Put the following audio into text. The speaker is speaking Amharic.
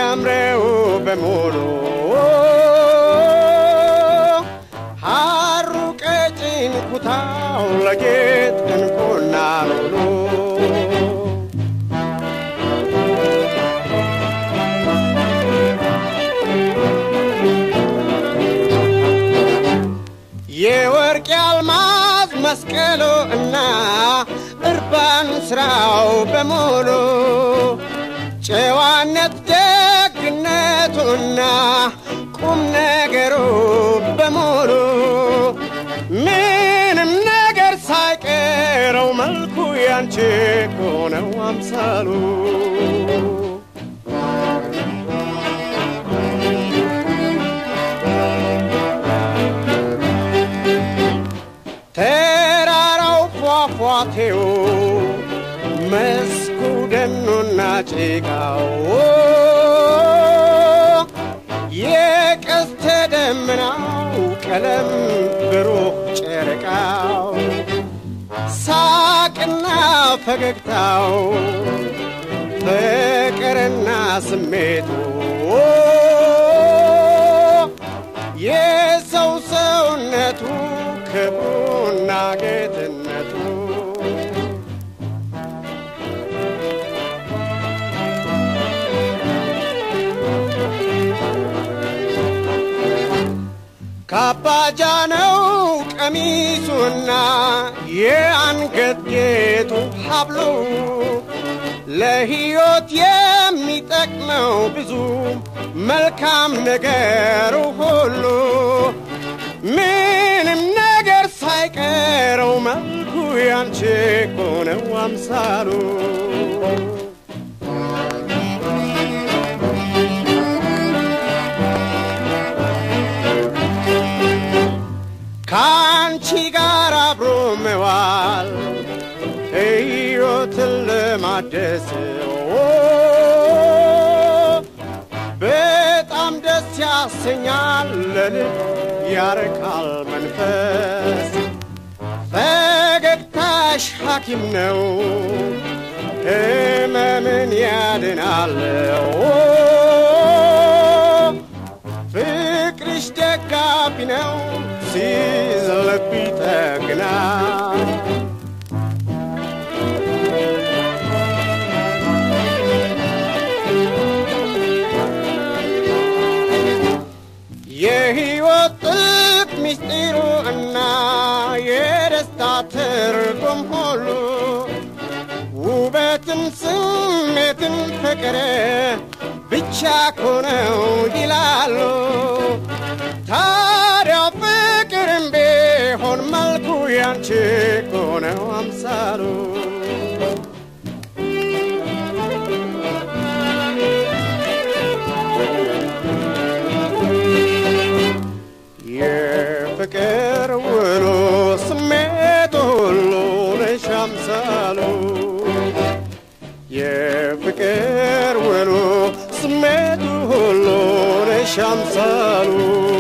የሚያምረው በሙሉ ሐሩ ቀጭን ኩታው ለጌጥ እንቁና ሉሉ የወርቅ የአልማዝ መስቀሉ እና እርባን ስራው በሙሉ ጨዋነት ደግነቱና ቁም ነገሩ በሙሉ ምንም ነገር ሳይቀረው መልኩ ያንቺ እኮ ነው አምሳሉ ተራራው ፏፏቴው መስኩ ደኑና ጭቃው የቀስተ ደመናው ቀለም ብሩህ ጨረቃው ሳቅና ፈገግታው ፍቅርና ስሜቱ የሰው ሰውነቱ ክብሩና ጌትነቱ ካባጃነው ቀሚሱና የአንገት ጌጡ ሀብሉ ለሕይወት የሚጠቅመው ብዙ መልካም ነገሩ ሁሉ ምንም ነገር ሳይቀረው መልኩ ያንቺ እኮ ነው አምሳሉ ከአንቺ ጋር አብሮ መዋል ሕይወትን ለማደስ በጣም ደስ ያሰኛል፣ ለልብ ያረካል መንፈስ። ፈገግታሽ ሐኪም ነው፣ ሕመምን ያድናል። ፍቅርሽ ደጋፊ ነው፣ ሲዝልብ ይጠግናል። የሕይወት ጥልቅ ምስጢሩ እና የደስታ ትርጉም ሁሉ ውበትን፣ ስሜትን፣ ፍቅር ብቻ ኮነው ይላሉ። ታዲያ ፍቅርም ቢሆን መልኩ ያንቺ ኮነው አምሳሉ የፍቅር ውሎ ስሜቱ ሁሉ ነሽ አምሳሉ የፍቅር ውሎ ስሜቱ ሁሉ ነሽ አምሳሉ